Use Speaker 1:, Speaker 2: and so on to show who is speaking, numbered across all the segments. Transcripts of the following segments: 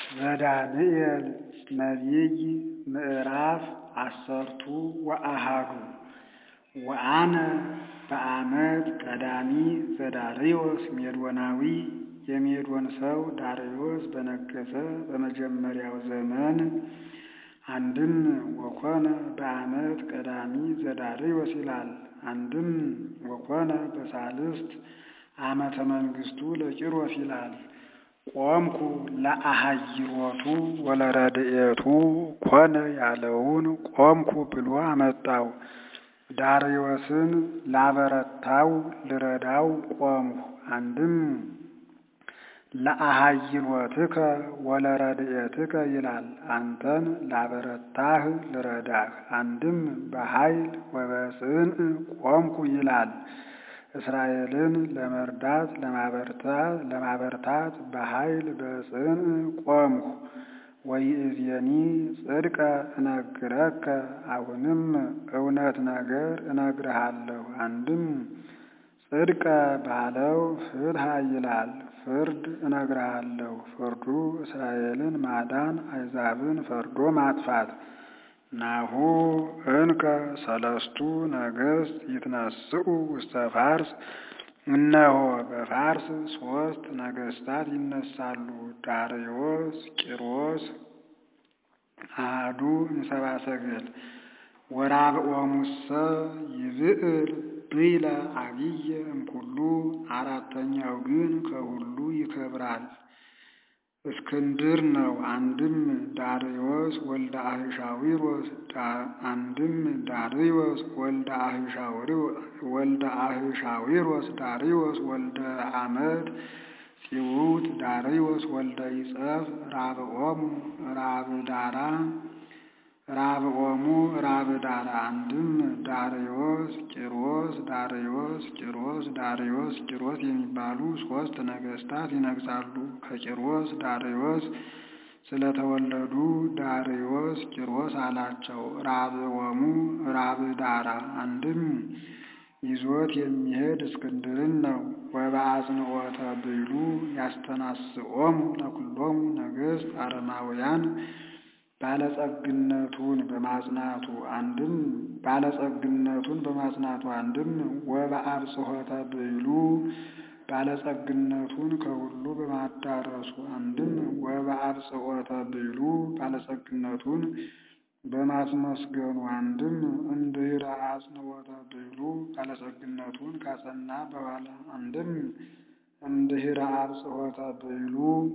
Speaker 1: ዘዳንኤል ነቢይ ምዕራፍ አሰርቱ ወአሃዱ ወአነ በዓመት ቀዳሚ ዘዳርዮስ ሜዶናዊ የሜዶን ሰው ዳርዮስ በነገሠ በመጀመሪያው ዘመን አንድም ወኮነ በዓመት ቀዳሚ ዘዳርዮስ ይላል። አንድም ወኮነ በሳልስት ዓመተ መንግሥቱ ለቂሮስ ይላል። ቆምኩ ለአሃይሮቱ ወለረድኤቱ ኮነ ያለውን ቆምኩ ብሎ አመጣው። ዳርዮስን ላበረታው ልረዳው ቆምሁ። አንድም ለአሃይሮትከ ወለረድኤትከ ይላል። አንተን ላበረታህ ልረዳህ። አንድም በኃይል ወበጽንዕ ቆምኩ ይላል። እስራኤልን ለመርዳት ለማበርታት በኃይል በጽንዕ ቆምሁ። ወይእዜኒ ጽድቀ እነግረከ አሁንም እውነት ነገር እነግርሃለሁ። አንድም ጽድቀ ባለው ፍትሐ ይላል። ፍርድ እነግርሃለሁ። ፍርዱ እስራኤልን ማዳን አሕዛብን ፈርዶ ማጥፋት። ናሁ እንከ ሰለስቱ ነገሥት ይትነስኡ ውስተ ፋርስ። እነሆ በፋርስ ሦስት ነገሥታት ይነሳሉ። ዳርዮስ፣ ቂሮስ አሐዱ እምሰብአ ሰገል ወራብዖሙሰ ይብዕል ብይለ አብየ እምኩሉ። አራተኛው ግን ከሁሉ ይከብራል። እስክንድር ነው። አንድም ዳርዮስ ወልደ አህሻዊሮስ አንድም ዳርዮስ ወልደ ወልደ አህሻዊሮስ ዳርዮስ ወልደ አመድ ጽውት ዳርዮስ ወልደ ይጸፍ ራብዖሙ ራብዳራ ራብዖሙ ራብዳራ አንድም ዳርዮስ ቂሮስ ዳርዮስ ቂሮስ ዳርዮስ ቂሮስ የሚባሉ ሦስት ነገሥታት ይነግሣሉ። ከቂሮስ ዳርዮስ ስለተወለዱ ዳርዮስ ቂሮስ አላቸው። ራብዖሙ ራብዳራ አንድም ይዞት የሚሄድ እስክንድርን ነው። ወበአጽንዖተ ብይሉ ያስተናስኦሙ ለኩሎሙ ነገሥት አረማውያን ባለጸግነቱን በማጽናቱ አንድም ባለጸግነቱን በማጽናቱ አንድም ወበአብጽሖተ ብይሉ ባለጸግነቱን ከሁሉ በማዳረሱ አንድም ወበአብጽሖተ ብይሉ ባለጸግነቱን በማስመስገኑ አንድም እምድኅረ አጽንዖተ ብይሉ ባለጸግነቱን ካጸና በኋላ አንድም እምድኅረ አብጽሖተ ብይሉ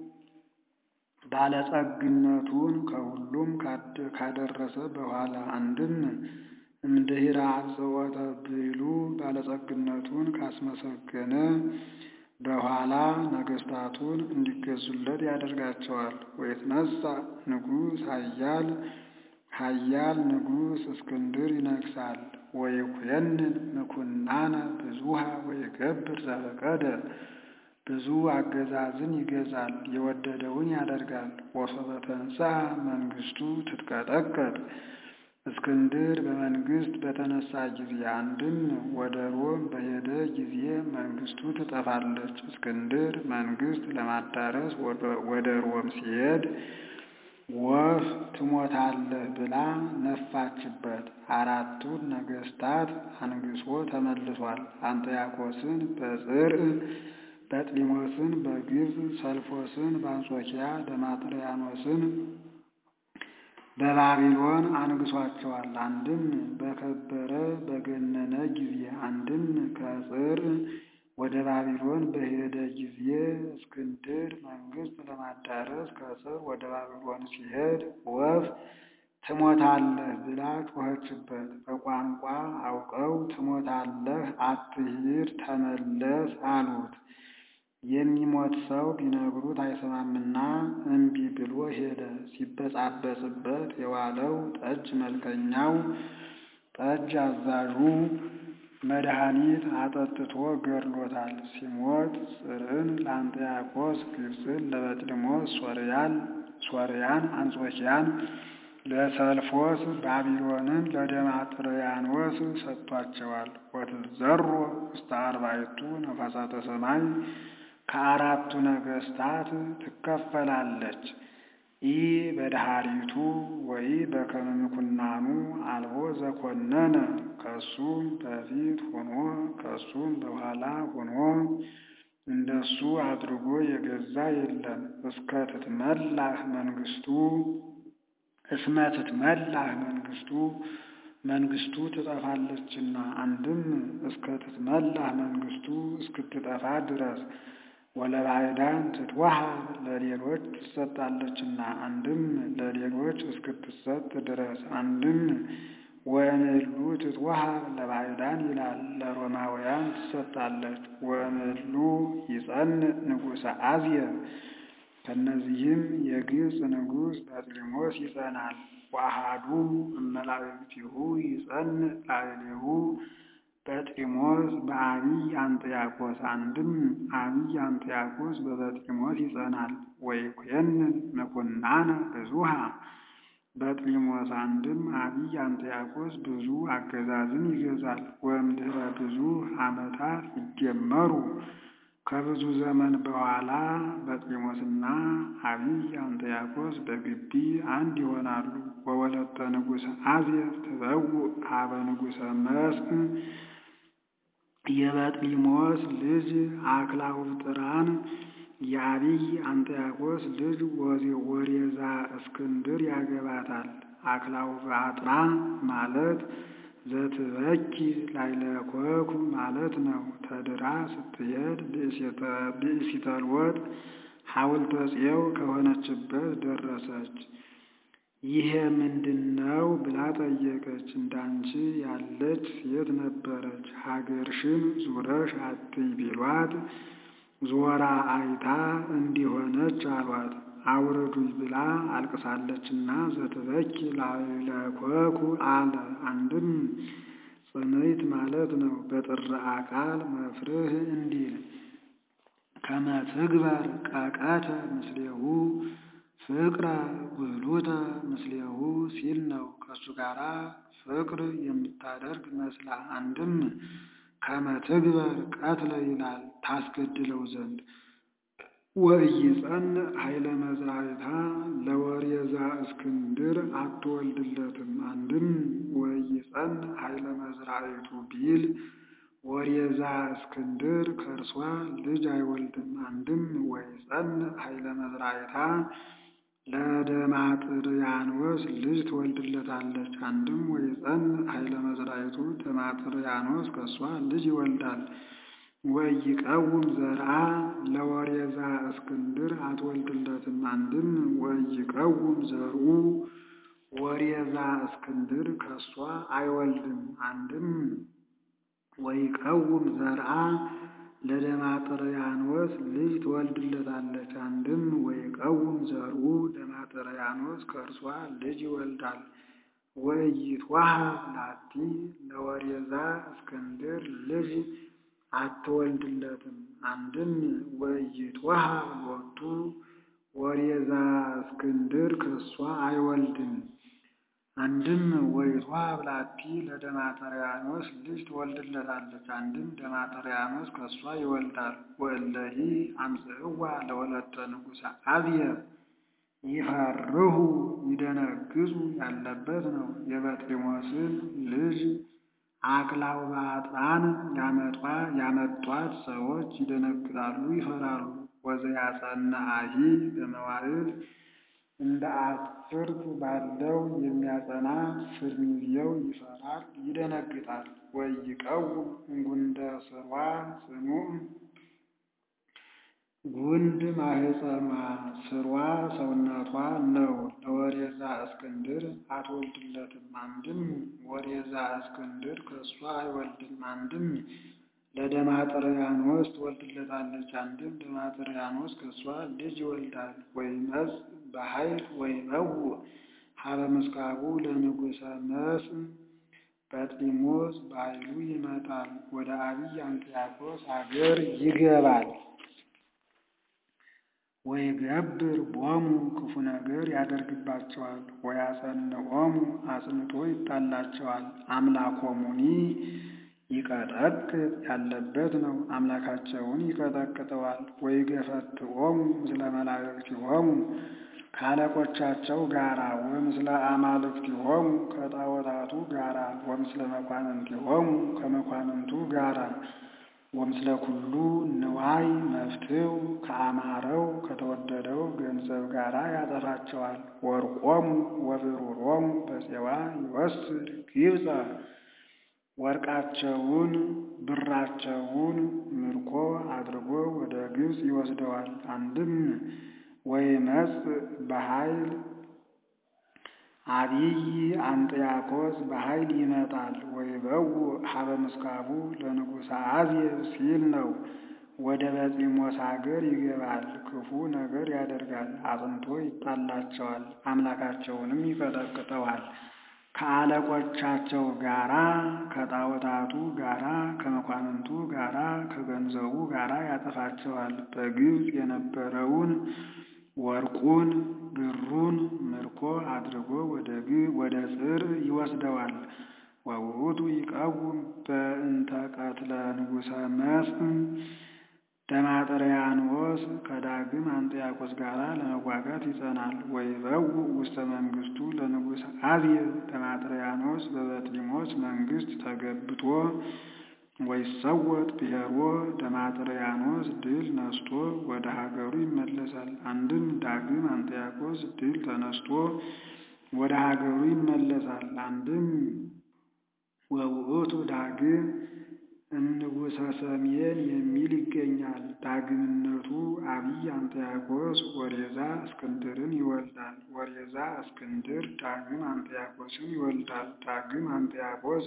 Speaker 1: ባለጸግነቱን ከሁሉም ካደረሰ በኋላ አንድም እምድኅረ አብጽሖተ ብይሉ ባለጸግነቱን ካስመሰገነ በኋላ ነገሥታቱን እንዲገዙለት ያደርጋቸዋል። ወይትነሣ ንጉሥ ኃያል ኃያል ንጉሥ እስክንድር ይነግሣል። ወይኩየንን ምኵናነ ብዙኃ ወይገብር ዘፈቀደ ብዙ አገዛዝን ይገዛል፣ የወደደውን ያደርጋል። ወሶበ ተንሥአ መንግሥቱ ትትቀጠቀጥ እስክንድር በመንግሥት በተነሳ ጊዜ አንድም ወደ ሮም በሄደ ጊዜ መንግሥቱ ትጠፋለች። እስክንድር መንግሥት ለማዳረስ ወደ ሮም ሲሄድ ወፍ ትሞታለህ ብላ ነፋችበት። አራቱን ነገሥታት አንግሶ ተመልሷል። አንጥያኮስን በጽርዕ በጥሊሞስን በግብፅ ሰልፎስን በአንጾኪያ ደማጥርያኖስን በባቢሎን አንግሷቸዋል። አንድም በከበረ በገነነ ጊዜ አንድም ከጽርዕ ወደ ባቢሎን በሄደ ጊዜ እስክንድር መንግሥት ለማዳረስ ከጽርዕ ወደ ባቢሎን ሲሄድ ወፍ ትሞታለህ ብላ ጮኸችበት። በቋንቋ አውቀው ትሞታለህ፣ አትሂድ፣ ተመለስ አሉት። የሚሞት ሰው ቢነግሩት አይሰማምና እምቢ ብሎ ሄደ። ሲበጻበጽበት የዋለው ጠጅ መልከኛው ጠጅ አዛዡ መድኃኒት አጠጥቶ ገድሎታል። ሲሞት ጽርዕን ለአንጥያኮስ፣ ግብፅን ለበጥሊሞስ፣ ሶርያን አንጾኪያን ለሰልፎስ፣ ባቢሎንን ለደማጥርያኖስ ሰጥቷቸዋል። ወትዘሮ ውስተ አርባዕቱ ነፋሳተ ሰማይ ከአራቱ ነገሥታት ትከፈላለች። ኢ በድሃሪቱ ወይ በከመ ምኩናኑ አልቦ ዘኮነነ ከሱም በፊት ሆኖ ከሱም በኋላ ሆኖ እንደሱ አድርጎ የገዛ የለም። እስከ ትትመላህ መንግስቱ እስመ ትትመላህ መንግስቱ መንግስቱ ትጠፋለችና፣ አንድም እስከ ትትመላህ መንግስቱ እስክትጠፋ ድረስ ወለባዕዳን ትትወሃብ ለሌሎች ትሰጣለችና፣ አንድም ለሌሎች እስክትሰጥ ድረስ አንድም ወእምእሉ ትትወሃብ ለባዕዳን ይላል። ለሮማውያን ትሰጣለች። ወእምእሉ ይጸንዕ ንጉሠ አዝየር ከእነዚህም የግብፅ ንጉሥ በጥሊሞስ ይጸናል። ወአሐዱ እመላእክቲሁ ይጸንዕ ላዕሌሁ በጥሊሞስ በአቢይ አንጥያቆስ አንድም አቢይ አንጥያቆስ በበጥሊሞስ ይጸናል። ወይኩየንን ምኩናነ ብዙሃ በጥሊሞስ አንድም አቢይ አንጥያቆስ ብዙ አገዛዝን ይገዛል። ወእምድኅረ ብዙ ዓመታት ይጀመሩ ከብዙ ዘመን በኋላ በጥሊሞስና አቢይ አንጥያቆስ በግቢ አንድ ይሆናሉ። ወወለተ ንጉሥ አዝየር ትበውእ ሀበ ንጉሠ መስቅ የበጥሊሞስ ልጅ አክላውጥራን የአቢይ አንጥያቆስ ልጅ ወሬዛ እስክንድር ያገባታል። አክላውጳጥራ ማለት ዘትበኪ ላይለኮኩ ማለት ነው። ተድራ ስትሄድ ብእሲተ ልወጥ ሐውልተ ጽዮን ከሆነችበት ደረሰች። ይሄ ምንድነው ብላ ጠየቀች። እንዳንቺ ያለች ሴት ነበረች። ሀገርሽን ዙረሽ አትይ ቢሏት ዞራ አይታ እንዲሆነች አሏት። አውርዱኝ ብላ አልቅሳለችና ዘትበኪ ላይለኮኩ አለ። አንድም ጽንዕት ማለት ነው። በጥርአ ቃል መፍርህ እንዲል ከመ ትግበር ቀቀተ ምስሌሁ ፍቅረ ጉህሉተ ምስሌሁ ሲል ነው። ከእሱ ጋራ ፍቅር የምታደርግ መስላ አንድም ከመ ትግበር ቀትለ ይላል ታስገድለው ዘንድ ወኢይጸንዕ ኃይለ መዝራዕታ ለወሬዛ እስክንድር አትወልድለትም። አንድም ወኢይጸንዕ ኃይለ መዝራዕቱ ቢል ወሬዛ እስክንድር ከእርሷ ልጅ አይወልድም። አንድም ወኢይጸንዕ ኃይለ መዝራዕታ ለደማጥርያኖስ ልጅ ትወልድለታለች። አንድም ወኢይጸንዕ ኃይለ መዝራዕቱ ደማጥርያኖስ ከእሷ ልጅ ይወልዳል። ወኢይቀውም ዘርአ ለወሬዛ እስክንድር አትወልድለትም። አንድም ወኢይቀውም ዘርኡ ወሬዛ እስክንድር ከእሷ አይወልድም። አንድም ወኢይቀውም ዘርአ ለደማጥርያኖስ ልጅ ትወልድለታለች። አንድም ወኢይቀውም ዘርኡ ደማጥርያኖስ ከእርሷ ልጅ ይወልዳል። ወኢይትወሃብ ላቲ ለወሬዛ እስክንድር ልጅ አትወልድለትም። አንድም ወኢይትወሃብ ሎቱ ወሬዛ እስክንድር ከእሷ አይወልድም። አንድም ወኢይትወሃብ ላቲ ለደማጥርያኖስ ልጅ ትወልድለታለች። አንድም ደማጥርያኖስ ከእሷ ይወልዳል። ወእለሂ አምጽእዋ ለወለተ ንጉሠ አዝየር ይፈርሁ ይደነግጹ ያለበት ነው። የበጥሊሞስን ልጅ አክላውባጥራን ያመጧት ሰዎች ይደነግጣሉ፣ ይፈራሉ። ወዘያጸንዐሂ በመዋዕል እንደ አስርት ባለው የሚያጸና ፍርሚዜው ይፈራል፣ ይደነግጣል። ወኢይቀውም እንጉንደ ስርዋ ጽኑዕ ጉንድ ማህፀኗ ስርዋ ሰውነቷ ነው። ለወሬዛ እስክንድር አትወልድለትም። አንድም ወሬዛ እስክንድር ከእሷ አይወልድም። አንድም ለደማጥርያኖስ ትወልድለታለች። አንድም ደማጥርያኖስ ከእሷ ልጅ ይወልዳል። ወይመጽእ በኃይል ወይመውእ ሀበ ምስካቡ ለንጉሠ መስእ በጥሊሞስ በኃይሉ ይመጣል፣ ወደ አቢይ አንጥያቆስ አገር ይገባል። ወይገብር ቦሙ ክፉ ነገር ያደርግባቸዋል። ወያጸንዖሙ አጽንቶ ይጣላቸዋል። አምላኮሙኒ ይቀጠቅጥ ያለበት ነው። አምላካቸውን ይቀጠቅጠዋል። ወይገፈትዖሙ ምስለ መላእክቲሆሙ ካለቆቻቸው ጋራ ወምስለ አማልክቲሆሙ ከጣዖታቱ ጋራ ወምስለ መኳንንቲሆሙ ከመኳንንቱ ጋራ ወምስለ ኩሉ ንዋይ መፍትው ከአማረው ከተወደደው ገንዘብ ጋራ ያጠፋቸዋል። ወርቆሙ ወብሩሮሙ በፄዋ ይወስድ ግብፀ ወርቃቸውን ብራቸውን ምርኮ አድርጎ ወደ ግብፅ ይወስደዋል። አንድም ወይመጽእ በኃይል አቢይ አንጥያኮስ በኃይል ይመጣል። ወይበውእ ሀበ ምስካቡ ለንጉሠ አዜብ ሲል ነው። ወደ በጢሞስ አገር ይገባል። ክፉ ነገር ያደርጋል። አጽንቶ ይጣላቸዋል። አምላካቸውንም ይቀጠቅጠዋል። ከአለቆቻቸው ጋራ ከጣዖታቱ ጋራ ከመኳንንቱ ጋራ ከገንዘቡ ጋራ ያጠፋቸዋል። በግብፅ የነበረውን ወርቁን ብሩን ምርኮ አድርጎ ወደ ጽር ይወስደዋል። ወውእቱ ይቀውም በእንተ ቀትለ ንጉሠ መስፍን ደማጥርያኖስ ከዳግም አንጥያቆስ ጋር ለመዋጋት ይጸናል። ወይበውእ ውስተ መንግሥቱ ለንጉሥ አዜብ ደማጥርያኖስ በበጥሊሞስ መንግሥት ተገብቶ ወይሰወጥ ብሔሮ ደማጥርያኖስ ድል ነስቶ ወደ ሀገሩ ይመለሳል። አንድም ዳግም አንጥያቆስ ድል ተነስቶ ወደ ሀገሩ ይመለሳል። አንድም ወውእቱ ዳግም እምንጉሠ ሰሜን የሚል ይገኛል። ዳግምነቱ አቢይ አንጥያቆስ ወሬዛ እስክንድርን ይወልዳል። ወሬዛ እስክንድር ዳግም አንጥያቆስን ይወልዳል። ዳግም አንጥያቆስ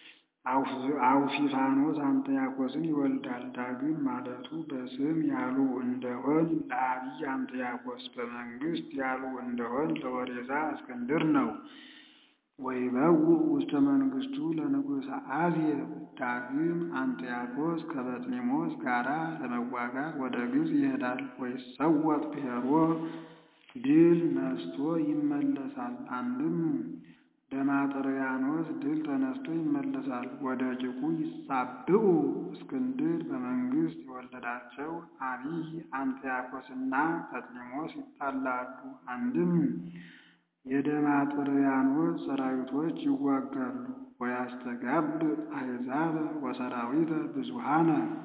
Speaker 1: አውፊፋኖስ አንጥያቆስን ይወልዳል። ዳግም ማለቱ በስም ያሉ እንደሆን ለአቢይ አንጥያቆስ፣ በመንግሥት ያሉ እንደሆን ለወሬዛ እስክንድር ነው። ወይበውእ ውስተ መንግሥቱ ለንጉሠ አዜብ ዳግም አንጥያቆስ ከበጥሊሞስ ጋራ ለመዋጋት ወደ ግብፅ ይሄዳል። ወይሰወጥ ብሔሮ ድል ነስቶ ይመለሳል። አንድም ደማጥርያኖስ ድል ተነስቶ ይመለሳል። ወደ ጭቁ ይሳብኡ እስክንድር በመንግሥት የወለዳቸው አቢይ አንጥያቆስና በጥሊሞስ ይጣላሉ። አንድም የደማጥርያኖስ ሰራዊቶች ይዋጋሉ። ወያስተጋብ አሕዛብ ወሰራዊተ ብዙሃነ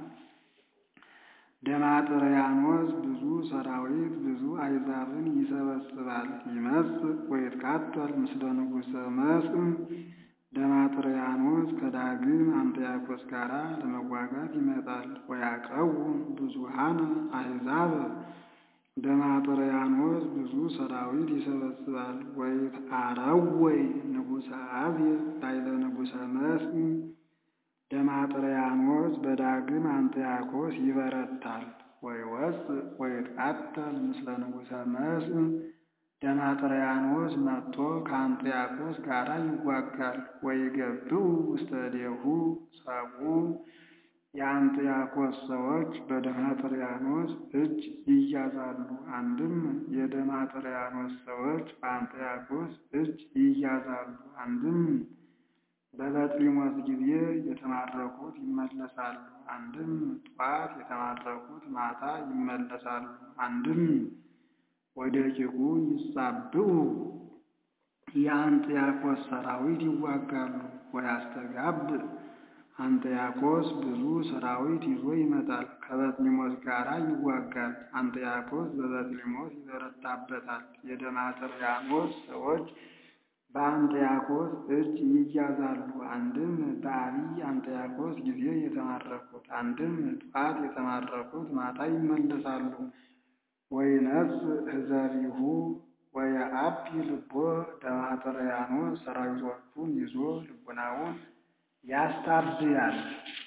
Speaker 1: ደማጥርያኖስ ብዙ ሰራዊት ብዙ አሕዛብን ይሰበስባል። ይመጽእ ወይትቃተል ምስለ ንጉሠ መስፍን ደማጥርያኖስ ከዳግም አንጥያቆስ ጋራ ለመዋጋት ይመጣል። ወያቀውም ብዙሃነ አሕዛብ ደማጥርያኖስ ብዙ ሰራዊት ይሰበስባል። ወይትአረወይ ንጉሠ አዜብ ላዕለ ንጉሠ መስፍን ደማጥርያኖስ በዳግም አንጥያቆስ ይበረታል። ወይወፅእ ወይትቃተል ምስለ ንጉሠ መስፍን ደማጥርያኖስ መጥቶ ከአንጥያቆስ ጋር ይዋጋል። ወይገብኡ ውስተ እዴሁ ሰብኡ የአንጥያቆስ ሰዎች በደማጥርያኖስ እጅ ይያዛሉ። አንድም የደማጥርያኖስ ሰዎች በአንጥያቆስ እጅ ይያዛሉ። አንድም በበጥሊሞስ ጊዜ የተማረኩት ይመለሳሉ። አንድም ጠዋት የተማረኩት ማታ ይመለሳሉ። አንድም ወደ ጭቁ ይሳብኡ የአንጥያቆስ ሰራዊት ይዋጋሉ። ወያስተጋብ አንጥያቆስ ብዙ ሰራዊት ይዞ ይመጣል። ከበጥሊሞስ ጋር ይዋጋል። አንጥያቆስ በበጥሊሞስ ይበረታበታል። የደማጥርያኖስ ሰዎች በአንጥያቆስ እጅ ይያዛሉ። አንድም በአቢይ አንጥያቆስ ጊዜ የተማረኩት፣ አንድም ጠዋት የተማረኩት ማታ ይመለሳሉ። ወይነጽእ ሕዘቢሁ ወየዐቢ ልቦ ደማጥርያኖስ ሰራዊቶቹን ይዞ ልቡናውን ያስታብያል።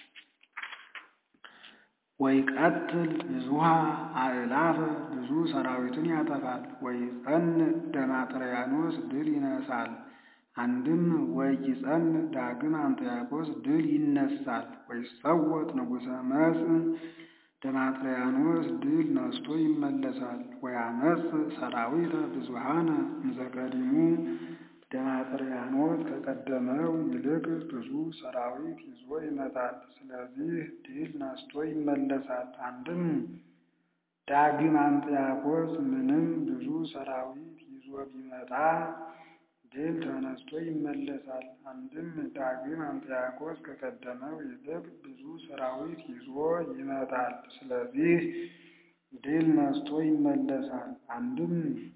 Speaker 1: ወይቀትል ብዙኃ አእላፈ ብዙ ሰራዊትን ያጠፋል። ወይጸንዕ ደማጥርያኖስ ድል ይነሳል። አንድም ወይጸንዕ ዳግም አንጥያቆስ ድል ይነሳል። ወይሰወጥ ንጉሠ መስፍን ደማጥርያኖስ ድል ነስቶ ይመለሳል። ወያመጽእ ሰራዊተ ብዙኃነ እምዘቀዲሙ ደማጥርያኖስ ከቀደመው ይልቅ ብዙ ሰራዊት ይዞ ይመጣል። ስለዚህ ድል ነስቶ ይመለሳል። አንድም ዳግም አንጥያኮስ ምንም ብዙ ሰራዊት ይዞ ቢመጣ ድል ተነስቶ ይመለሳል። አንድም ዳግም አንጥያኮስ ከቀደመው ይልቅ ብዙ ሰራዊት ይዞ ይመጣል። ስለዚህ ድል ነስቶ ይመለሳል። አንድም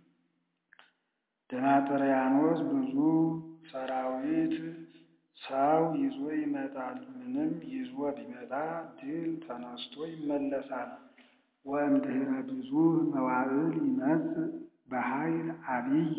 Speaker 1: ደማጥርያኖስ ብዙ ሰራዊት ሰው ይዞ ይመጣል። ምንም ይዞ ቢመጣ ድል ተነስቶ ይመለሳል። ወእምድኅረ ብዙ መዋዕል ይመጽእ በኃይል አቢይ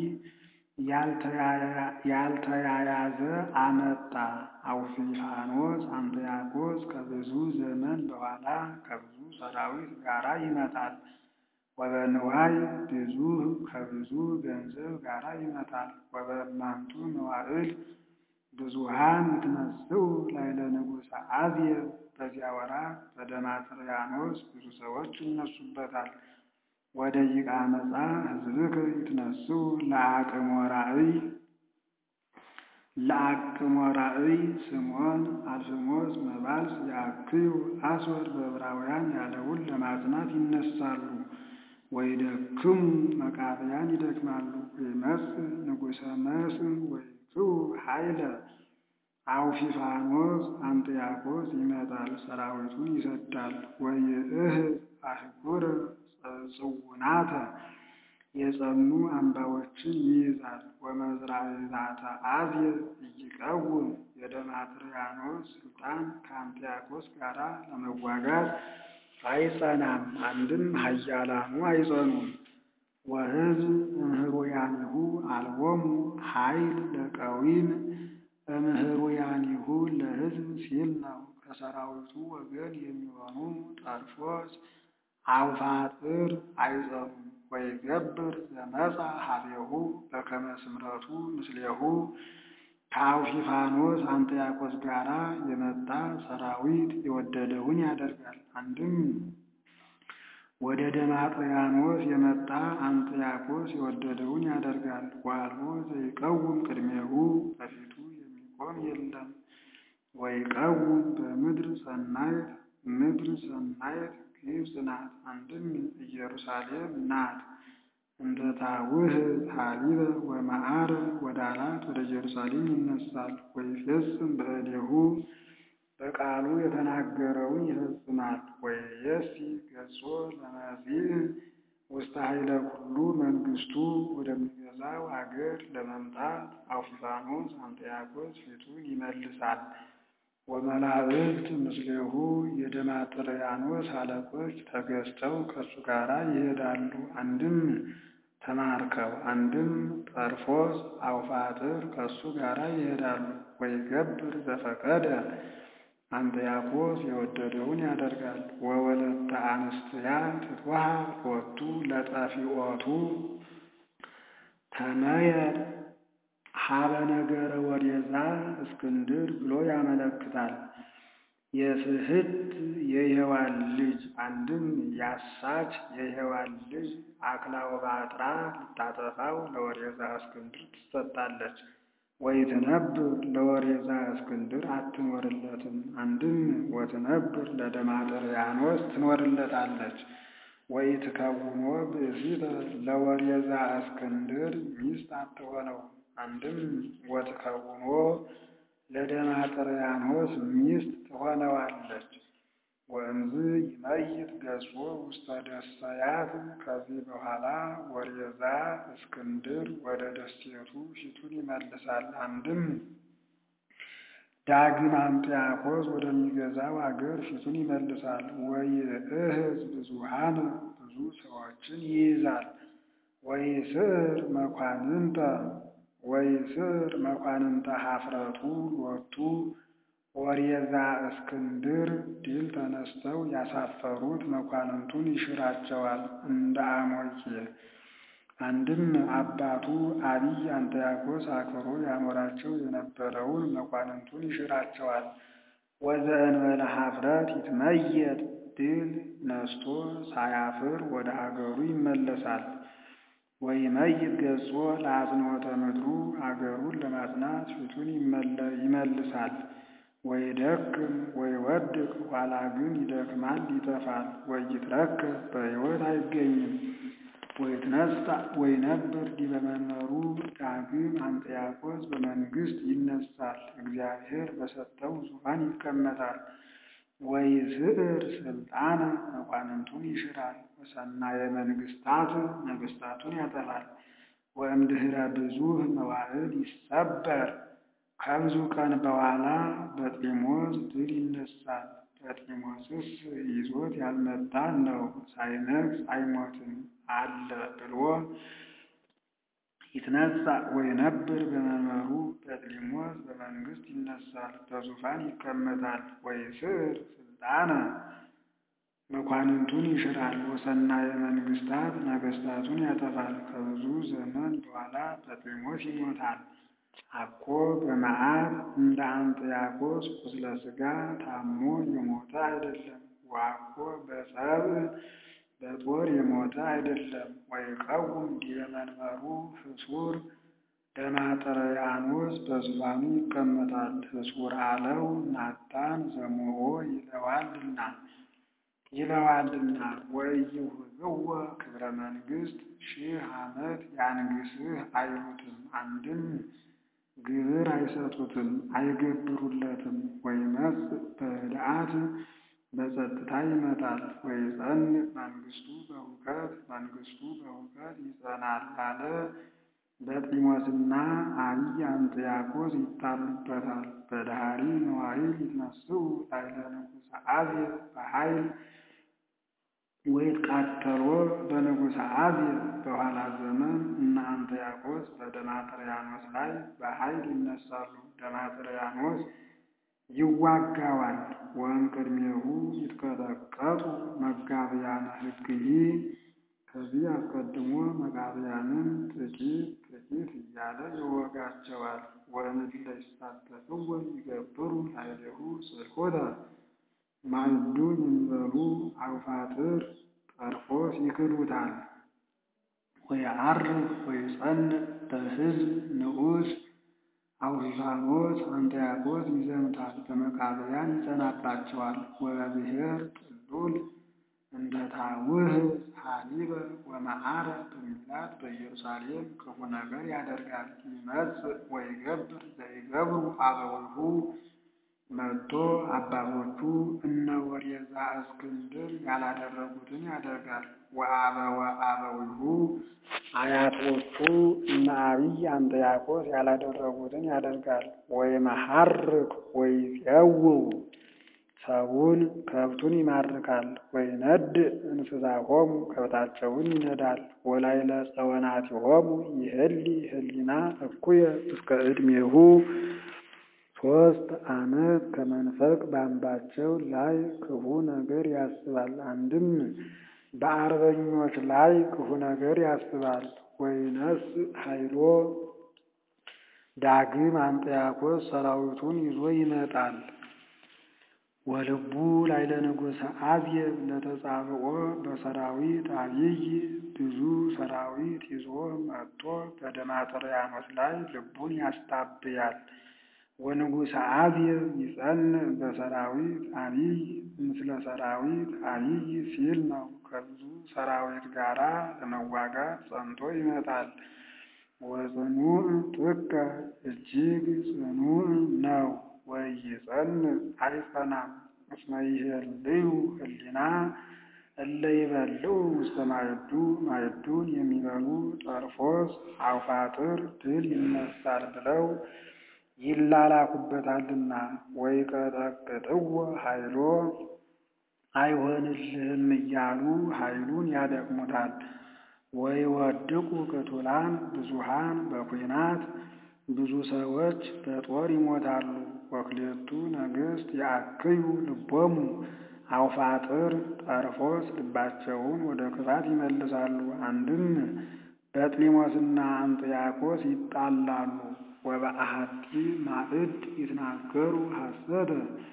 Speaker 1: ያልተያያዘ አመጣ። አውፊሃኖስ አንጥያኮስ ከብዙ ዘመን በኋላ ከብዙ ሰራዊት ጋራ ይመጣል። ወበንዋይ ብዙ ከብዙ ገንዘብ ጋራ ይመጣል። ወበእማንቱ መዋዕል ብዙሃን ይትነስኡ ላዕለ ንጉሠ አዝየር በዚያ ወራት በደማጥርያኖስ ብዙ ሰዎች ይነሱበታል። ወደ ይቃ መጻ ሕዝብከ ይትነስኡ ለአቅሞ ራእይ ለአቅሞ ራእይ ስምዖን አልፍሞስ መባልስ የአክዩ አስወር በዕብራውያን ያለውን ለማጽናት ይነሳሉ። ወይደክሙ መቃብያን ይደክማሉ። ወይመጽእ ንጉሠ መስእ ወይክቡ ኃይለ አውፊፋኖስ አንጥያኮስ ይመጣል፣ ሰራዊቱን ይሰዳል። ወይእህዝ አህጉረ ጽውናተ የጸኑ አምባዎችን ይይዛል። ወመዝራዕዛተ አዝየር ኢይቀውም የደማጥርያኖስ ስልጣን ከአንጥያኮስ ጋር ለመዋጋት አይጸናም። አንድም ኃያላኑ አይጸኑም። ወሕዝብ እምህሩያኒሁ አልቦሙ ኃይል ለቀዊም እምህሩያኒሁ ለሕዝብ ሲል ነው። ከሰራዊቱ ወገን የሚሆኑ ጠርፎስ አውፋጥር አይጸኑም። ወይገብር ዘመጻ ሀቤሁ በከመ ስምረቱ ምስሌሁ ከአውፊፋኖስ አንጥያኮስ ጋራ የመጣ ሰራዊት የወደደውን ያደርጋል። አንድም ወደ ደማጥርያኖስ የመጣ አንጥያኮስ የወደደውን ያደርጋል። ወአልቦ ዘይቀውም ቅድሜሁ በፊቱ የሚቆም የለም። ወይቀውም በምድር ሰናይት ምድር ሰናይት ግብጽ ናት። አንድም ኢየሩሳሌም ናት። እንደ ታውህ ሀሊበ ወመዓረ ወዳላት ወደ ኢየሩሳሌም ይነሳል። ወይፌጽም በእዴሁ በቃሉ የተናገረውን ይፈጽማል። ወይየሲ ገጾ ለመጺእ ውስተ ኃይለ ኩሉ መንግስቱ ወደሚገዛው አገር ለመምጣት አውፊፋኖስ አንጥያኮስ ፊቱን ይመልሳል። ወመላእክት ምስሌሁ የደማጥርያኖስ አለቆች ተገዝተው ከእሱ ጋር ይሄዳሉ። አንድም ተማርከው፣ አንድም ጠርፎስ አውፋጥር ከእሱ ጋር ይሄዳሉ። ወይገብር ዘፈቀደ አንጥያኮስ የወደደውን ያደርጋል። ወወለተ አንስትያ ትትወሃብ ሎቱ ለጠፊኦቱ ተመየጥ ሀበ ነገረ ወዴዛ እስክንድር ብሎ ያመለክታል። የስህት የሔዋን ልጅ አንድም ያሳች የሔዋን ልጅ አክላወባጥራ ልታጠፋው ለወዴዛ እስክንድር ትሰጣለች። ወይትነብር ለወዴዛ እስክንድር አትኖርለትም። አንድም ወትነብር ለደማጥርያኖስ ትኖርለታለች። ወይትከውኖ ብእሲተ ለወዴዛ እስክንድር ሚስት አትሆነው። አንድም ወትከውኖ ለደማጥርያኖስ ሚስት ትሆነዋለች። ወእንዝ ይመይት ገጾ ውስተ ደሰያት ከዚህ በኋላ ወዴዛ እስክንድር ወደ ደሴቱ ፊቱን ይመልሳል። አንድም ዳግም አንጥያኮስ ወደሚገዛው አገር ፊቱን ይመልሳል። ወይእህዝ ብዙሃን ብዙ ሰዎችን ይይዛል። ወይስዕር መኳንንተ ወይስዕር መኳንንተ ኀፍረቱ ሎቱ ወዴዛ እስክንድር ድል ተነስተው ያሳፈሩት መኳንንቱን ይሽራቸዋል እንደ አሞቄ። አንድም አባቱ አቢይ አንጥያኮስ አክብሮ ያኖራቸው የነበረውን መኳንንቱን ይሽራቸዋል። ወዘእንበለ ኀፍረት ይትመየጥ ድል ነስቶ ሳያፍር ወደ አገሩ ይመለሳል። ወይመይት ገጾ ለአጽንዖተ ምድሩ አገሩን ለማጽናት ፊቱን ይመልሳል። ወይደክም ወይወድቅ ኋላ ግን ይደክማል ይጠፋል። ወይትረከብ በሕይወት አይገኝም። ወይትነሣ ወይነብር ዲበ መንበሩ ዳግም አንጥያቆስ በመንግሥት ይነሣል፣ እግዚአብሔር በሰጠው ዙፋን ይቀመጣል። ወይስዕር ሥልጣነ መኳንንቱን ይሽራል፣ ወሰናየ መንግሥታት ነገሥታቱን ያጠፋል። ወእምድኅረ ብዙኅ መዋዕል ይሰበር ከብዙ ቀን በኋላ በጢሞስ ድል ይነሣል። በጢሞስስ ይዞት ያልመጣ ነው ሳይነግሥ አይሞትም አለ ብሎ ይትነሣ ወይነብር በመንበሩ በጢሞስ በመንግሥት ይነሣል፣ በዙፋን ይቀመጣል። ወይስዕር ሥልጣነ መኳንንቱን ይሽራል፣ ወሰናየ መንግሥታት ነገሥታቱን ያጠፋል። ከብዙ ዘመን በኋላ በጢሞስ ይሞታል። አኮ በመዓት እንደ አንጥያቆስ ቁስለ ሥጋ ታሞ የሞተ አይደለም። ወአኮ በሰብእ በጦር የሞተ አይደለም። ወይቀውም ዲበ መንበሩ ፍሱር ደማጥርያኖስ በዙፋኑ ይቀመጣል። ፍሱር አለው ናታን ዘሞኦ ይለዋልና ይለዋልና ወኢይሁብዎ ክብረ መንግሥት ሺህ ዓመት ያንግሥህ አይሉትም። አንድም ግብር አይሰጡትም አይገብሩለትም። ወይመጽእ በኅድአት በጸጥታ ይመጣል። ወይጸንዕ መንግሥቱ በሁከት መንግሥቱ በሁከት ይጸናል አለ። በጢሞስና አብይ አንጥያቆስ ይጣሉበታል። በዳህሪ መዋዕል ይትነሥኡ ላዕለ ንጉሠ አብየ በኃይል ወይትቃተሎ በንጉሠ አብየ በኋላ ዘመን እነ አንጥያቆስ በደማጥርያኖስ ላይ በኃይል ይነሳሉ። ደማጥርያኖስ ይዋጋዋል። ወእምቅድሜሁ ይትቀጠቀጡ መጋብያነ ሕግሂ ከዚህ አስቀድሞ መቃብያንን ጥቂት ጥቂት እያለ ይወጋቸዋል። ወእምእለ ይሳተፍዎ ይገብሩ ኃይሌሁ ስርቆተ ማዕዱን የሚበሉ አውፋጥር ጠርፎስ ይክዱታል። ወየዐርግ ወይጸንዕ በሕዝብ ንዑስ አውፊፋኖስ አንጥያቆስ ይዘምታል፣ በመቃብያን ይጸናባቸዋል። ወበብሔር ጥሉል እንደ ታውህ ሐሊበ ወመዓረ በሚላት በኢየሩሳሌም ክፉ ነገር ያደርጋል። ይመጽእ ወይገብር ዘይገብሩ አበዊሁ መጥቶ አባቶቹ እነ ወሬዛ እስክንድር ያላደረጉትን ያደርጋል። ወአበወ አበዊሁ አያቶቹ እነ አብይ አንጥያቆስ ያላደረጉትን ያደርጋል። ወይመሐርክ ወይፄውው ሰውን ከብቱን ይማርካል። ወይነድ እንስሳሆሙ ከብታቸውን ይነዳል። ወላዕለ ጸወናቲሆሙ ይህሊ ህሊና እኩየ እስከ ዕድሜሁ ሦስት ዓመት ከመንፈቅ በአምባቸው ላይ ክፉ ነገር ያስባል። አንድም በአርበኞች ላይ ክፉ ነገር ያስባል። ወይነስእ ኃይሎ ዳግም አንጥያቆስ ሰራዊቱን ይዞ ይመጣል። ወልቡ ላዕለ ንጉሠ አብየ ለተጻብኦ በሰራዊት አብይ ብዙ ሰራዊት ይዞ መጥቶ በደማጥርያኖስ ላይ ልቡን ያስታብያል። ወንጉሠ አብየ ይጸንዕ በሰራዊት አብይ ምስለ ሰራዊት አብይ ሲል ነው። ከብዙ ሰራዊት ጋራ ለመዋጋት ጸንቶ ይመጣል። ወጽኑዕ ጥቀ እጅግ ጽኑዕ ነው። ወይጸንዕ አይጸናም። እስመ ይሄልዩ ህሊና እለ ይበልዑ ውስተ ማዕዱ ማዕዱን የሚበሉ ጠርፎስ አውፋጥር ድል ይነሳል ብለው ይላላኩበታልና። ወይቀጠቅጥዎ ኃይሎ አይሆንልህም እያሉ ኃይሉን ያደክሙታል። ወይወድቁ ቅቱላን ብዙሃን በኩናት ብዙ ሰዎች በጦር ይሞታሉ። ወክሌቱ ነገሥት ያክዩ ልቦሙ አውፋጥር ጠርፎስ ልባቸውን ወደ ክፋት ይመልሳሉ። አንድም በጥሊሞስና አንጥያቆስ ይጣላሉ። ወበአሐቲ ማዕድ ይትናገሩ ሐሰተ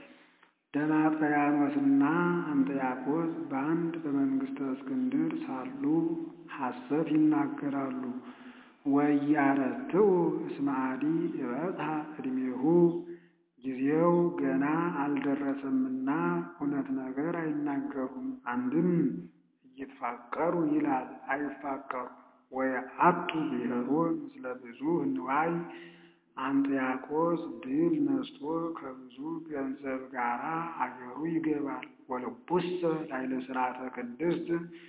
Speaker 1: ደማጥርያኖስና አንጥያቆስ በአንድ በመንግሥተ እስክንድር ሳሉ ሐሰት ይናገራሉ። ወያረትዑ እስመ አዲ ይበጽሐ ዕድሜሁ ጊዜው ገና አልደረሰምና እውነት ነገር አይናገሩም። አንድም እይትፋቀሩ ይላል አይፋቀሩ ወየአቱ ብሔሮ ምስለ ብዙ ንዋይ አንጥያቆስ ድል ነስቶ ከብዙ ገንዘብ ጋር አገሩ ይገባል። ወልቡሰ ላዕለ ሥርዓተ ቅድስት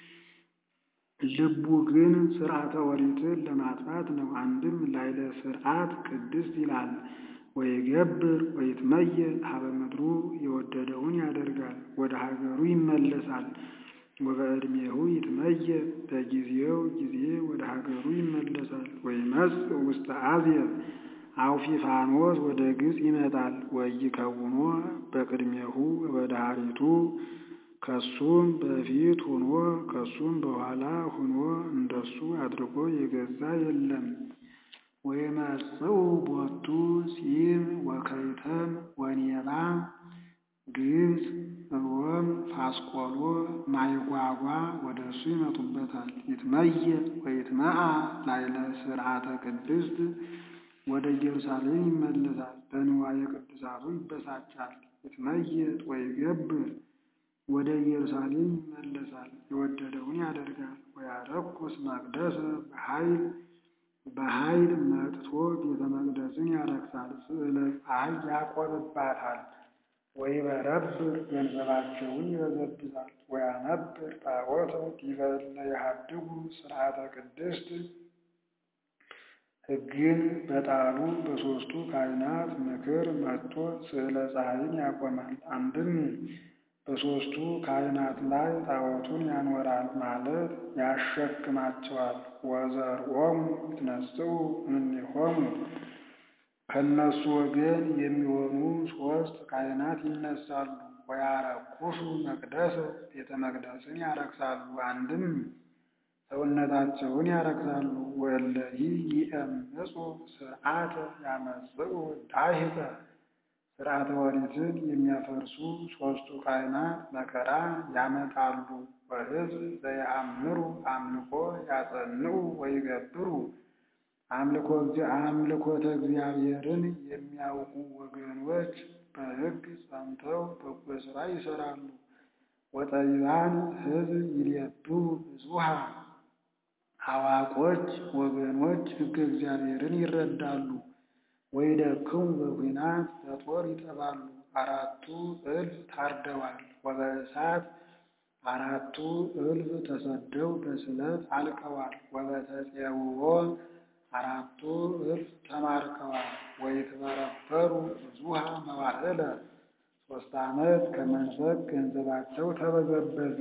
Speaker 1: ልቡ ግን ሥርዓተ ኦሪትን ለማጥፋት ነው። አንድም ላዕለ ሥርዓት ቅድስት ይላል። ወይገብር ወይትመየጥ ሀበ ምድሩ የወደደውን ያደርጋል፣ ወደ ሀገሩ ይመለሳል። ወበዕድሜሁ ይትመየጥ በጊዜው ጊዜ ወደ ሀገሩ ይመለሳል። ወይመጽእ ውስተ አዜብ አውፊፋኖስ ወደ ግብፅ ይመጣል። ወይከውኖ በቅድሜሁ ወበዳሪቱ ከሱም በፊት ሆኖ ከሱም በኋላ ሆኖ እንደሱ አድርጎ የገዛ የለም። ወይመጽኡ ቦቱ ጺም ወከይተም ወኔባ ግብፅ፣ ሮም፣ ፋስቆሎ፣ ማይጓጓ ወደ እሱ ይመጡበታል። ይትመየጥ ወይትመዓ ላዕለ ሥርዓተ ቅድስት ወደ ኢየሩሳሌም ይመለሳል። በንዋየ ቅድሳቱ ይበሳጫል። ይትመየጥ ወይገብር ወደ ኢየሩሳሌም ይመለሳል። የወደደውን ያደርጋል። ወያረኩስ መቅደሰ በኃይል በኃይል መጥቶ ቤተ መቅደስን ያረክሳል። ስዕለ ፀሐይ ያቆምባታል። ወይበረብር ገንዘባቸውን ይበዘብዛል። ወያነብር ጣዖተ ዲበ እለ የሐድጉ ሥርዓተ ቅድስት ሕግን በጣሉ በሦስቱ ካህናት ምክር መጥቶ ስዕለ ፀሐይን ያቆማል። አንድም በሦስቱ ካህናት ላይ ጣዖቱን ያኖራል ማለት ያሸክማቸዋል። ወዘርኦሙ ይትነሥኡ እምኔሆሙ ከእነሱ ወገን የሚሆኑ ሦስት ካህናት ይነሳሉ። ወያረኩሱ መቅደሰ ቤተ መቅደስን ያረክሳሉ። አንድም ሰውነታቸውን ያረክሳሉ። ወእለሂ ይእምፁ ሥርዓተ ያመጽኡ ዳሂፀ ሥርዓተ ኦሪትን የሚያፈርሱ ሦስቱ ካህናት መከራ ያመጣሉ። ወሕዝብ ዘየአምሩ አምልኮ ያጸንዑ ወይገብሩ አምልኮተ እግዚአብሔርን የሚያውቁ ወገኖች በሕግ ጸንተው በጎ ሥራ ይሠራሉ። ወጠቢባን ሕዝብ ይሌብቡ ብዙኃ አዋቆች ወገኖች ሕገ እግዚአብሔርን ይረዳሉ። ወይደክሙ በኩናት በጦር ይጠፋሉ። አራቱ እልፍ ታርደዋል። ወበእሳት አራቱ እልፍ ተሰደው በስለት አልቀዋል። ወበተፄውዖ አራቱ እልፍ ተማርከዋል። ወይትበረበሩ ብዙኃ መዋዕለ ሦስት ዓመት ከመንፈቅ ገንዘባቸው ተበዘበዘ።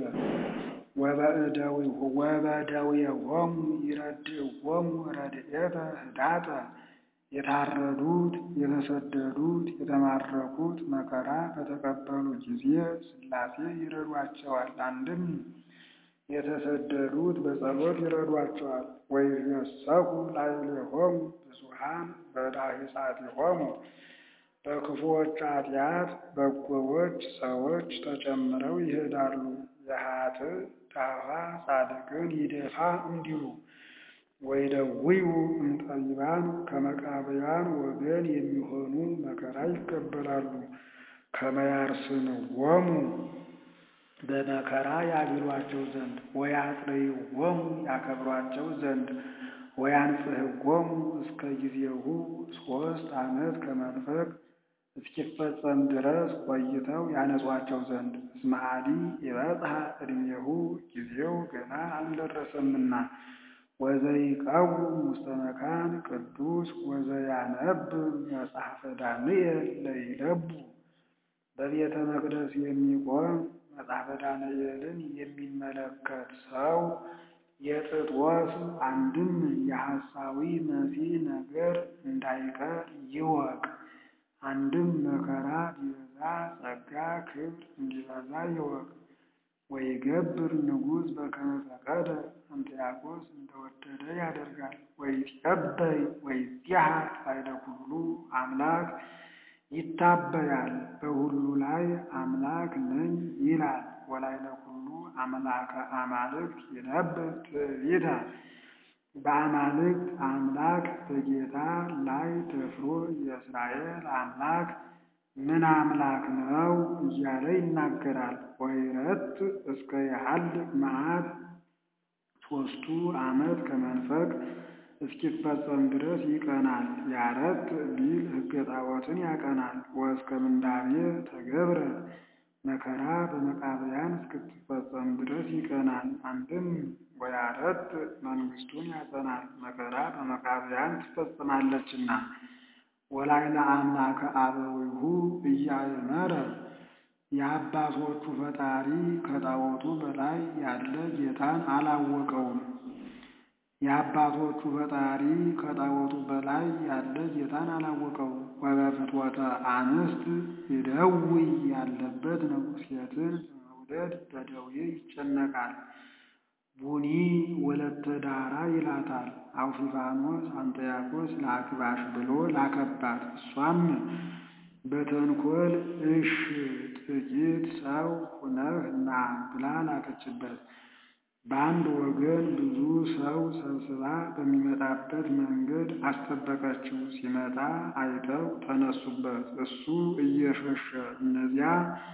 Speaker 1: ወበደዌሆሙ ይረድእዎሙ ረድኤተ ህዳጠ የታረዱት የተሰደዱት የተማረኩት መከራ በተቀበሉ ጊዜ ሥላሴ ይረዷቸዋል። አንድም የተሰደዱት በጸሎት ይረዷቸዋል። ወይትየሰኩ ላዕሌሆሙ ብዙኃን በዳሂጻቲሆሙ በክፉዎች ኃጢአት በጎዎች ሰዎች ተጨምረው ይሄዳሉ። የኃጥእ ዳፋ ጻድቅን ይደፋ እንዲሉ ወይደውዩ እምጠቢባን ከመቃብያን ወገን የሚሆኑ መከራ ይቀበላሉ። ከመያርስንዎሙ በመከራ ያግሏቸው ዘንድ ወያጥርይዎሙ ያከብሯቸው ዘንድ ወያንጽሕዎሙ እስከ ጊዜሁ ሦስት ዓመት ከመንፈቅ እስኪፈጸም ድረስ ቆይተው ያነጿቸው ዘንድ እስመ አዲ ይበጽሐ ዕድሜሁ ጊዜው ገና አልደረሰምና ወዘይቀውም ውስተ መካን ቅዱስ ወዘያነብብ መጽሐፈ ዳንኤል ለይለቡ በቤተ መቅደስ የሚቆም መጽሐፈ ዳንኤልን የሚመለከት ሰው የጥጦስ አንድም የሐሳዊ መሲህ ነገር እንዳይቀር ይወቅ። አንድም መከራ ቢበዛ ጸጋ ክብር እንዲበዛ ይወቅ። ወይገብር ንጉሥ በከመ ፈቀደ አንጥያቆስ እንደወደደ ያደርጋል። ወይትቀበይ ወይትያሃር ኃይለ ኩሉ አምላክ ይታበያል፣ በሁሉ ላይ አምላክ ነኝ ይላል። ወላይለ ኩሉ አምላከ አማልክት ይነብብ ትዕቢተ በአማልክት አምላክ በጌታ ላይ ደፍሮ የእስራኤል አምላክ ምን አምላክ ነው እያለ ይናገራል። ወይረት እስከ ያህልቅ መዓት ሦስቱ ዓመት ከመንፈቅ እስኪፈጸም ድረስ ይቀናል። ያረት ቢል ሕገ ጣዖትን ያቀናል። ወእስከ ምንዳቤ ተገብረ መከራ በመቃብያን እስክትፈጸም ድረስ ይቀናል። አንድም ወያረት መንግስቱን ያጸናል፣ መከራ በመቃብያን ትፈጽማለችና። ወላይለ አምላከ አበዊሁ እያእመረ የአባቶቹ ፈጣሪ ከጣዖቱ በላይ ያለ ጌታን አላወቀውም። የአባቶቹ ፈጣሪ ከጣዖቱ በላይ ያለ ጌታን አላወቀውም። ወበፍትወተ አንስት ይደውይ ያለበት ነው። ሴትን በመውደድ በደዌ ይጨነቃል። ቡኒ ወለተ ዳራ ይላታል። አውፊፋኖስ አንጠያኮስ ላክባሽ ብሎ ላከባት። እሷም በተንኮል እሽ ጥቂት ሰው ሁነህ ና ብላ ላከችበት። በአንድ ወገን ብዙ ሰው ሰብስባ በሚመጣበት መንገድ አስጠበቀችው። ሲመጣ አይተው ተነሱበት። እሱ እየሸሸ እነዚያ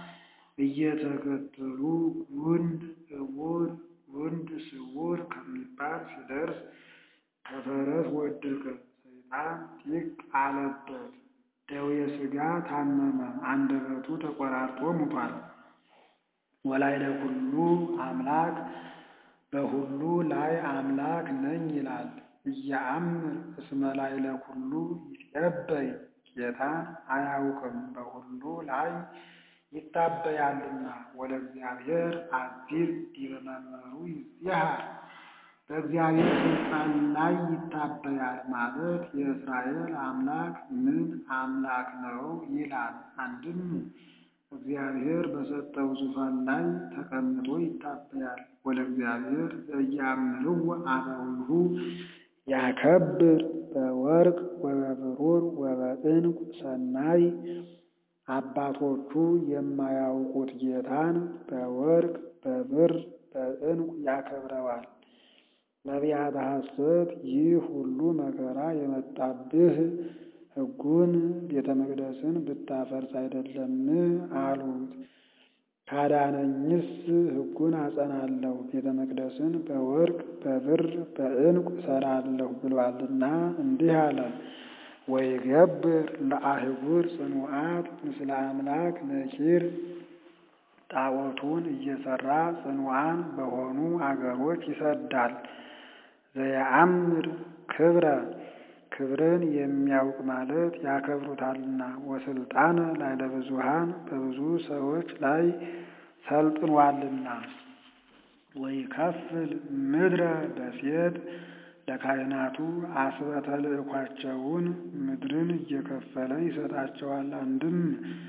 Speaker 1: እየተከተሉ ጉንድ እውር ጉንድ ስውር ከሚባል ሲደርስ ከፈረስ ወደቀ። ሰይጣን ጢቅ አለበት። ደዌ ሥጋ ታመመ። አንደበቱ ተቆራርጦ ሙቷል። ወላይለ ኩሉ አምላክ በሁሉ ላይ አምላክ ነኝ ይላል። እያአምር እስመ ላይለ ኩሉ ይትቀበይ ጌታን አያውቅም በሁሉ ላይ ይታበያልና። ወለ እግዚአብሔር አዚዝ ዲበ መምህሩ ይጽሐር በእግዚአብሔር ስልጣን ላይ ይታበያል ማለት የእስራኤል አምላክ ምን አምላክ ነው ይላል። አንድም እግዚአብሔር በሰጠው ዙፋን ላይ ተቀምጦ ይታበያል። ወለ እግዚአብሔር ዘያምርው አበዊሁ ያከብር በወርቅ ወበብሩር ወበዕንቁ ሰናይ አባቶቹ የማያውቁት ጌታን በወርቅ በብር በዕንቁ ያከብረዋል። ነቢያተ ሐሰት ይህ ሁሉ መከራ የመጣብህ ሕጉን ቤተ መቅደስን ብታፈርስ አይደለም አሉት። ካዳነኝስ ሕጉን አጸናለሁ ቤተ መቅደስን በወርቅ በብር በዕንቁ እሰራለሁ ብሏልና እንዲህ አለ። ወይገብር ለአህጉር ጽኑዓት ምስለ አምላክ ነኪር ጣዖቱን እየሰራ ጽኑዓን በሆኑ አገሮች ይሰዳል። ዘየአምር ክብረ ክብርን የሚያውቅ ማለት ያከብሩታልና። ወስልጣነ ላይለ ብዙሃን በብዙ ሰዎች ላይ ሰልጥኗልና። ወይከፍል ምድረ በሴት ለካህናቱ አስበተ ልእኳቸውን ምድርን እየከፈለ ይሰጣቸዋል። አንድም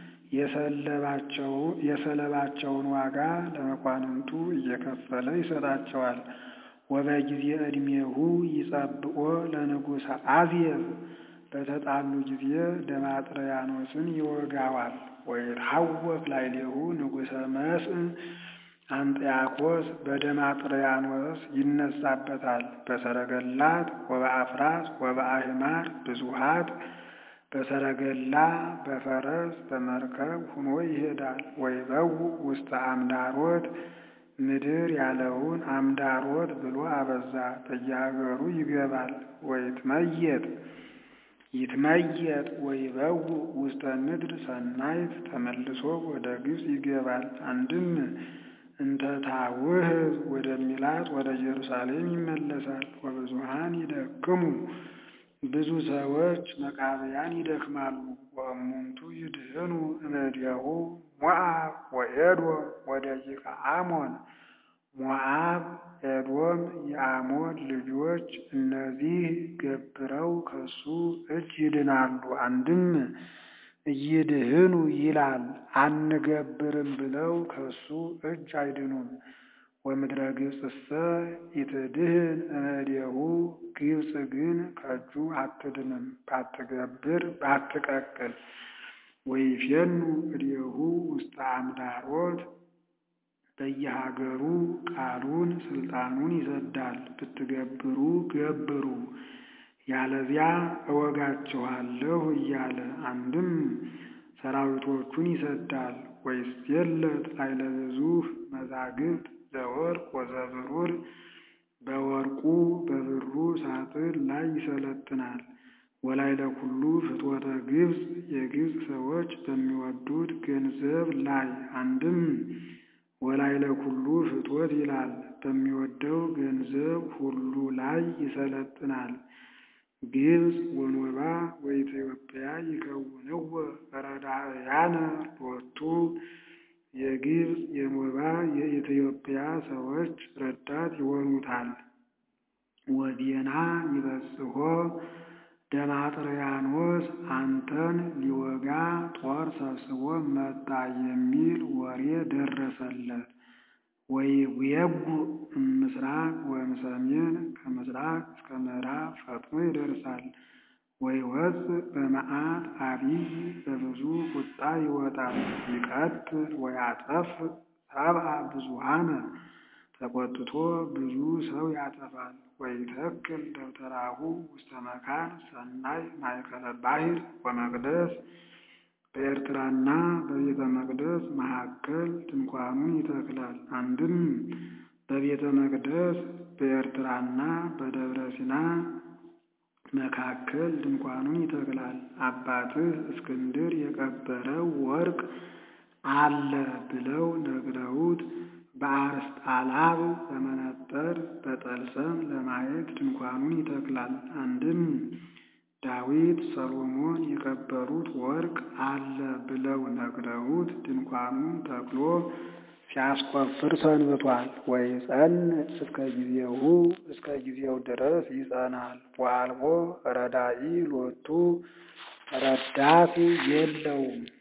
Speaker 1: የሰለባቸውን ዋጋ ለመኳንንቱ እየከፈለ ይሰጣቸዋል። ወበጊዜ ዕድሜሁ ይጸብኦ ለንጉሠ አዝየብ በተጣሉ ጊዜ ደማጥርያኖስን ይወጋዋል። ወይትሐወክ ላዕሌሁ ንጉሠ መስእ አንጥያኮስ በደማጥርያኖስ ይነሳበታል። በሰረገላት ወበአፍራስ ወበአህማር ብዙሃት በሰረገላ በፈረስ በመርከብ ሁኖ ይሄዳል። ወይበው ውስተ አምዳሮት ምድር ያለውን አምዳሮት ብሎ አበዛ። በየሀገሩ ይገባል። ወይትመየጥ ይትመየጥ ወይበው ውስተ ምድር ሰናይት ተመልሶ ወደ ግብፅ ይገባል። አንድም እንተ ታውህብ ወደሚላት ወደ ኢየሩሳሌም ይመለሳል። ወብዙሃን ይደክሙ ብዙ ሰዎች መቃብያን ይደክማሉ። ወእሙንቱ ይድህኑ እምኔሁ ሞዓብ ወኤዶም ወደቂቀ አሞን ሞዓብ፣ ኤዶም የአሞን ልጆች እነዚህ ገብረው ከሱ እጅ ይድናሉ። አንድም እይድህኑ ይላል አንገብርም ብለው ከሱ እጅ አይድኑም። ወምድረ ግብፅሰ ኢትድህን እምኔሁ ግብፅ ግን ከእጁ አትድንም ባትገብር ባትቀቅል። ወይፌኑ እዴሁ ውስተ አምዳሮት በየሀገሩ ቃሉን ስልጣኑን ይሰዳል። ብትገብሩ ገብሩ ያለዚያ እወጋችኋለሁ እያለ አንድም ሰራዊቶቹን ይሰዳል። ወይስየለት ኃይለ ብዙኅ መዛግብት ዘወርቅ ወዘብሩር በወርቁ በብሩ ሳጥን ላይ ይሰለጥናል። ወላይለ ኩሉ ፍትወተ ግብፅ የግብፅ ሰዎች በሚወዱት ገንዘብ ላይ አንድም ወላይለ ኩሉ ፍትወት ይላል በሚወደው ገንዘብ ሁሉ ላይ ይሰለጥናል። ግብፅ ወኖባ ወኢትዮጵያ ይከውንዎ ረዳእያነ ሎቱ የግብፅ የኖባ የኢትዮጵያ ሰዎች ረዳት ይሆኑታል። ወዴና ይበጽሖ ደማጥርያኖስ አንተን ሊወጋ ጦር ሰብስቦ መጣ የሚል ወሬ ደረሰለት። ወይጉየጉ እምስራቅ ወእምሰሜን ከምስራቅ እስከ ምዕራብ ፈጥኖ ይደርሳል። ወይወፅእ በመዓት አቢይ በብዙ ቁጣ ይወጣል። ይቀትል ወያጠፍ ሰብአ ብዙኃነ ተቆጥቶ ብዙ ሰው ያጠፋል። ወይተክል ደብተራሁ ውስተ መካን ሰናይ ማእከለ ባሕር ወመቅደስ በኤርትራና በቤተ መቅደስ መካከል ድንኳኑን ይተክላል። አንድም በቤተ መቅደስ በኤርትራና በደብረ ሲና መካከል ድንኳኑን ይተክላል። አባትህ እስክንድር የቀበረው ወርቅ አለ ብለው ነግረውት በአርስጣላብ በመነጠር በጠልሰም ለማየት ድንኳኑን ይተክላል። አንድም ዳዊት ሰሎሞን የቀበሩት ወርቅ አለ ብለው ነግረውት ድንኳኑን ተክሎ ሲያስቆፍር ሰንብቷል። ወይጸንዕ እስከ ጊዜሁ እስከ ጊዜው ድረስ ይጸናል። ወአልቦ ረዳኢ ሎቱ ረዳት የለውም።